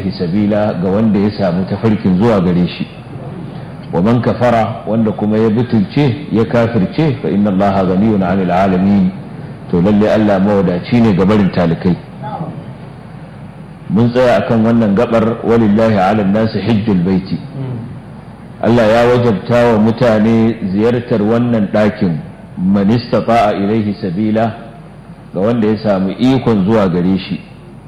sabila ga wanda ya samu tafarkin zuwa gare shi wa man kafara wanda kuma ya butulce ya kafirce fa inna allaha ghaniyun 'anil alamin to lalle Allah mawadaci ne ga barin talikai mun tsaya akan wannan gabar walillahi 'alan nasi hajjul baiti Allah ya wajabta wa mutane ziyartar wannan ɗakin man istata'a ilaihi sabila ga wanda ya samu ikon zuwa gare shi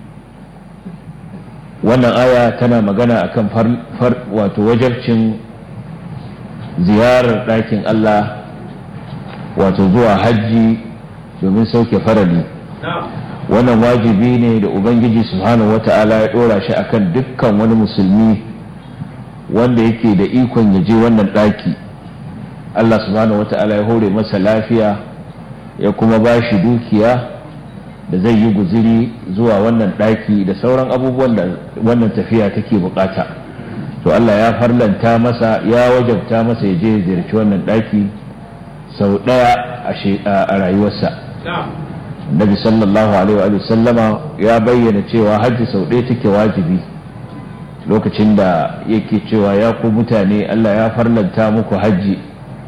wannan aya tana magana akan far wato wajabcin ziyarar ɗakin Allah wato zuwa hajji domin sauke farali wannan wajibi ne da ubangiji subhanahu wata'ala ya ɗora shi akan dukkan wani musulmi wanda yake da ikon ya je wannan ɗaki Allah subhanahu wata'ala ya hore masa lafiya ya kuma ba shi dukiya da zai yi guziri zuwa wannan ɗaki da sauran abubuwan da wannan tafiya take bukata to Allah ya farlanta masa ya wajabta masa ya je ziyarci wannan ɗaki sau ɗaya a rayuwarsa Nabi sallallahu alaihi wa sallama ya bayyana cewa hajji sau ɗaya take wajibi lokacin da yake cewa ya ku mutane Allah ya farlanta muku hajji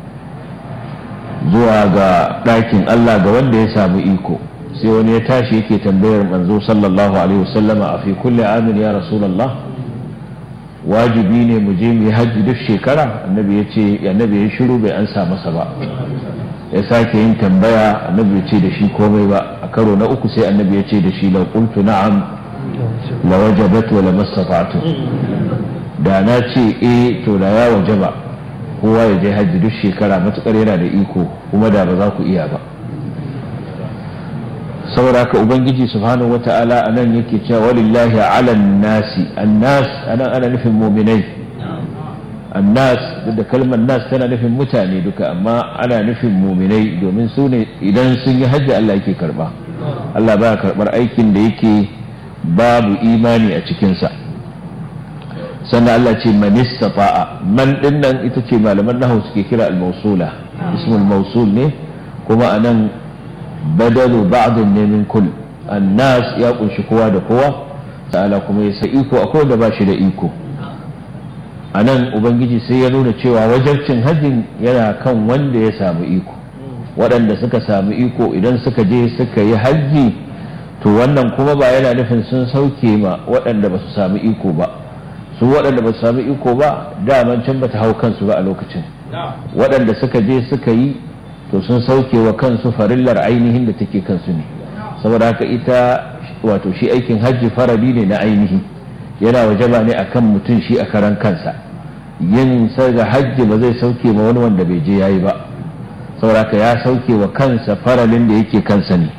zuwa ga ɗakin Allah ga wanda ya samu iko sai wani ya tashi yake tambayar manzo sallallahu alaihi wasallama a fi kulli amin ya rasulullah wajibi ne mu je mu yi hajji duk shekara annabi ya ce annabi ya shiru bai ansa masa ba ya sake yin tambaya annabi ya ce da shi komai ba a karo na uku sai annabi ya ce da shi la qultu na'am la wajabat wa la mastata'tu da na ce eh to da ya wajaba kowa ya je hajji duk shekara matukar yana da iko kuma da ba za ku iya ba saboda haka ubangiji subhanahu wata'ala a nan yake cewa walillahi ala nasi annas anan ana nufin muminai annas da kalmar nas tana nufin mutane duka amma ana nufin muminai domin su ne idan sun yi hajji Allah yake karba Allah baya karbar aikin da yake babu imani a cikinsa sannan Allah ce man istata'a man dinnan ita ce malaman nahawu suke kira al-mawsula ismul mawsul ne kuma anan badalu ba'dun ne min kull annas ya kunshi kowa da kowa ta'ala kuma ya sai iko akwai wanda ba shi da iko a nan ubangiji sai ya nuna cewa wajarcin hajjin yana kan wanda ya samu iko waɗanda suka samu iko idan suka je suka yi hajji to wannan kuma ba yana nufin sun sauke ma waɗanda ba su samu iko ba su waɗanda ba su samu iko ba daman can ba ta hau kansu ba a lokacin waɗanda suka je suka yi to sun sauke wa kansu farillar ainihin da take kansu ne saboda haka ita wato shi aikin hajji faradi ne na ainihi yana wajaba ne akan mutum shi a karan kansa yin ga hajji ba zai sauke ma wani wanda bai je yayi ba saboda haka ya sauke wa kansa faralin da yake kansa ne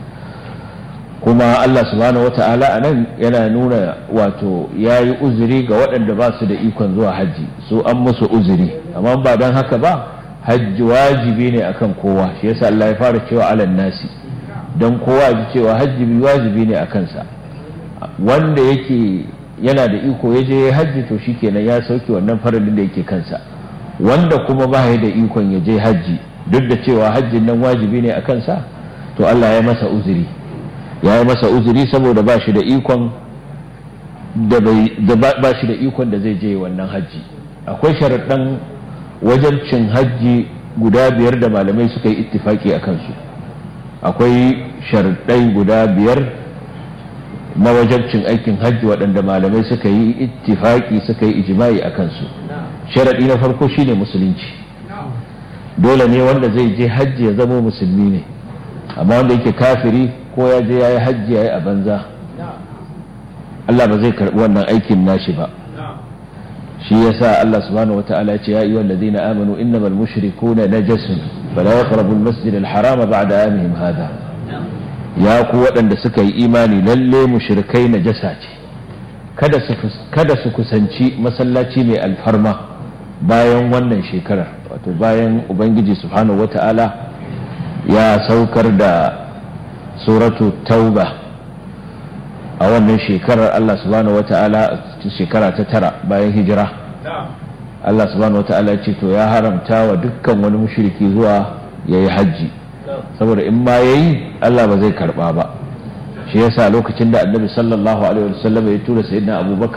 kuma Allah subhanahu wata'ala a nan yana nuna wato ya yi uzuri ga waɗanda ba su da ikon zuwa hajji su an musu uzuri amma ba don haka ba hajji wajibi ne akan kowa shi yasa Allah ya fara cewa alan nasi don kowa ji cewa hajji wajibi ne a kansa wanda yake yana da iko ya je hajji to shikenan ya sauke wannan faralin da yake kansa wanda kuma ba ya da ikon ya je hajji duk da cewa hajjin nan wajibi ne a kansa to Allah ya masa uzuri ya yi masa uzuri saboda ba shi da ikon da ba shi da ikon da zai je wannan hajji akwai sharaɗan wajabcin hajji guda biyar da malamai suka yi ittifaki a kansu akwai sharaɗai guda biyar na wajabcin aikin hajji waɗanda malamai suka yi ittifaki suka yi ijimai a kansu sharaɗi na farko shine musulunci dole ne wanda zai je hajji ya zama musulmi ne amma wanda yake kafiri ko ya je ya yi hajji ya yi a banza Allah ba zai karɓi wannan aikin nashi ba shi yasa Allah subhanahu wata'ala ya ce ya ayyuhal ladina amanu innamal mushrikuna najasun fala yaqrabu al-masjid al-harama ba'da amihim hadha ya ku waɗanda suka yi imani lalle mushrikai najasa ce kada su kada su kusanci masallaci mai alfarma bayan wannan shekarar wato bayan ubangiji subhanahu wata'ala ya saukar da suratu tauba a wannan shekarar Allah subhanahu wa ta'ala shekara ta tara bayan hijira Allah subhanahu wa ta'ala ce to ya haramta wa dukkan wani mushriki zuwa ya yi hajji saboda in ma ya yi Allah ba zai karba ba shi yasa lokacin da annabi sallallahu alaihi wasallam ya tura sayyidina abubakar